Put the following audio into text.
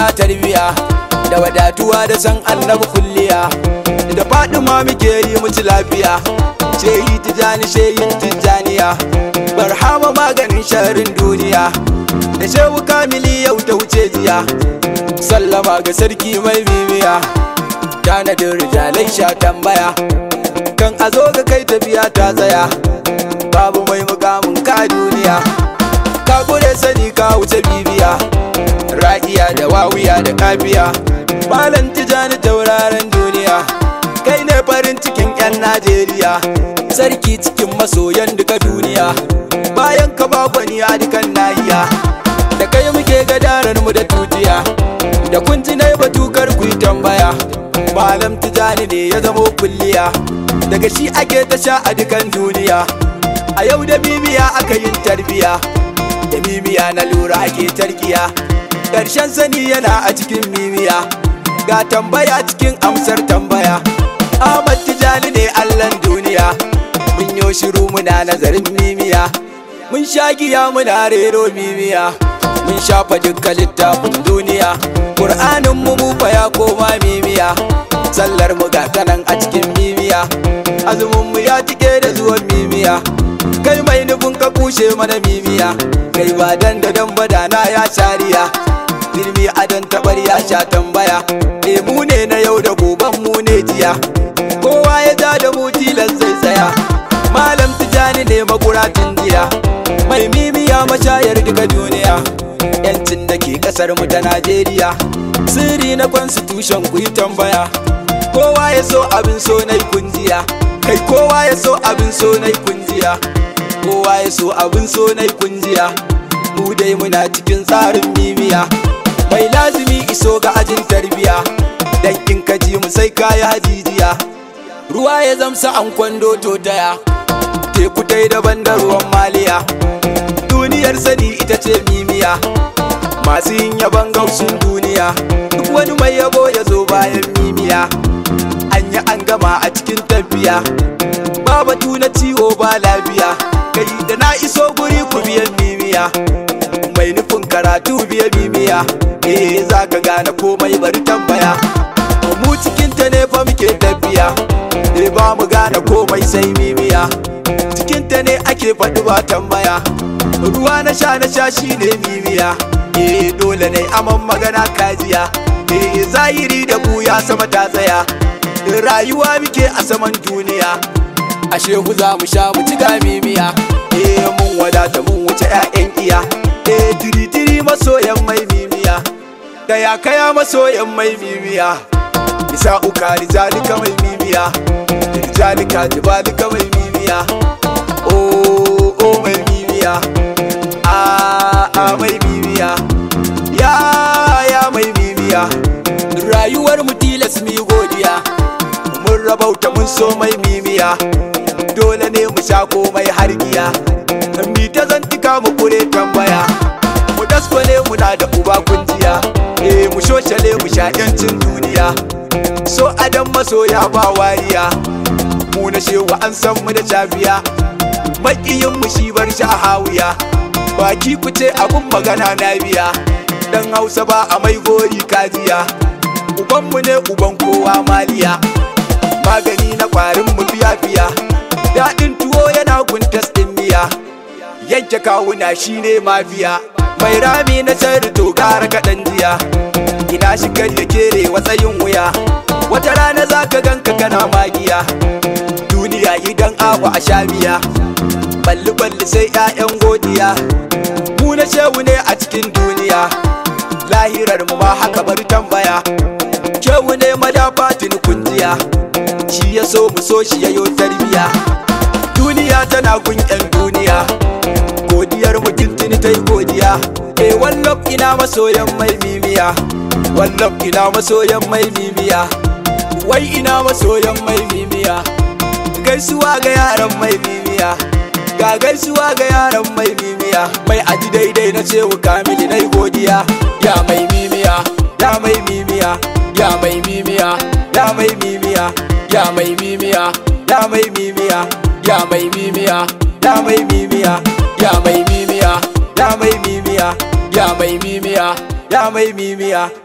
muna tarbiya da wadatuwa da san annabi kulliya da fadima muke yi mutu lafiya shehi tijani shehi tijaniya barhama maganin sharin duniya da shehu kamili yau ta wuce jiya sallama ga sarki mai mimiya tanadin rijalai sha tambaya kan a zo ga kai tafiya ta tsaya babu mai mukamin ka duniya ka gure sani ka wuce bibiya ra'iya da wawiya da kafiya malam tijani tauraron duniya kai ne farin cikin 'yan najeriya sarki cikin masoyan duka duniya bayan ka bakwani a dukan nahiya da kai muke gadarar mu da tutiya da kun ji na batukar ku yi tambaya malam tijani ne ya zamo kulliya daga shi ake ta sha a dukan duniya a yau da mimiya aka yin tarbiya da mimiya na lura ake tarkiya ƙarshen sani yana a cikin mimiya ga tambaya cikin amsar tambaya Ahmad Tijani ne Allahn duniya mun yo shiru muna nazarin mimiya mun sha giya muna rero mimiya mun shafa dukkan littafin duniya Qur'anin mu mu fa ya koma mimiya sallar mu ga kanan a cikin mimiya azumin mu ya tike da zuwan mimiya kai mai nufin ka kushe mana mimiya kai ba dan da dan badana ya shariya Dirmi adon tabar ya sha tambaya e mu ne na yau da goban mu ne jiya kowa ya ja da mu tilas zai tsaya malam tijani ne makuratin jiya mai mimiya mashayar duka duniya yancin da ke kasar mu ta najeriya sirri na constitution ku yi tambaya kowa ya so abin so na kunjiya kai kowa ya so abin so na kunjiya kowa ya so abin so na kunjiya mu dai muna cikin tsarin mimiya mai lazimi iso ga ajin tarbiya dan in ka ji mu sai kaya hajijiya ruwa ya zamsa an kwando to daya teku dai daban da ruwan maliya duniyar sani ita ce mimiya masu yin yaban gausun duniya duk wani mai yabo ya zo bayan mimiya an yi an gama a cikin tafiya ba batu na ciwo ba lafiya kai da na iso guri ku biyan mimiya mai nufin karatu biya mimiya eh za ka gane komai bari tambaya mu cikin ta ne fa muke tafiya eh ba mu gane komai sai mimiya cikin ta ne ake faɗi ba tambaya ruwa na sha na sha shine mimiya eh dole ne aman magana kajiya eh zahiri da buya sama ta tsaya rayuwa muke a saman duniya a shehu za mu sha mu ci mimiya eh mun wadata mun wuce 'ya'yan iya eh tiri-tiri masoyan mai mimiya da ya kaya masoyan mai mimiya isa uka rijalika mai mimiya rijalika jibalika mai mimiya o o mai mimiya a a mai mimiya ya ya mai mimiya rayuwar mu tilas mi godiya mun rabauta mun so mai mimiya dole ne mu sha komai hargiya mi ta zantika mu kure tambaya mu daskwane muna da uba kunjiya eh mu shoshale mu sha yancin duniya so adam masoya ba wariya mu na shewa an san mu da shafiya makiyin mu shi bar shi a hawiya baki ku ce abun magana na biya dan hausa ba a mai gori kajiya uban mu ne uban kowa maliya magani na kwarin mu fiya fiya daɗin tuwo yana guntas ɗin miya yanke kawuna shine mafiya mai rami na sarri to gara kaɗan jiya ina shigar ya kere watsayin wuya wata rana za ka ganka kana magiya duniya idan abu a sha biya balli balli sai 'ya'yan godiya mu na shehu ne a cikin duniya lahirar mu ma haka bari tambaya shehu ne madafa tuni kunjiya shi ya so mu so shi yayo tarbiya duniya tana gun 'yan duniya godiyar mu tuni ta yi godiya e wallaf ina masoyan mai mimiya wallaf ina masoyan mai mimiya wai ina masoyan mai mimiya gaisuwa ga yaran mai mimiya ga gaisuwa ga yaran mai mimiya mai aji daidai na cewa kamili na godiya ya mai mimiya ya mai mimiya ya mai mimiya ya mai mimiya ya mai mimiya ya mai mimiya ya mai mimiya ya mai mimiya ya mai mimiya ya mai mimiya ya mai mimiya ya mai mimiya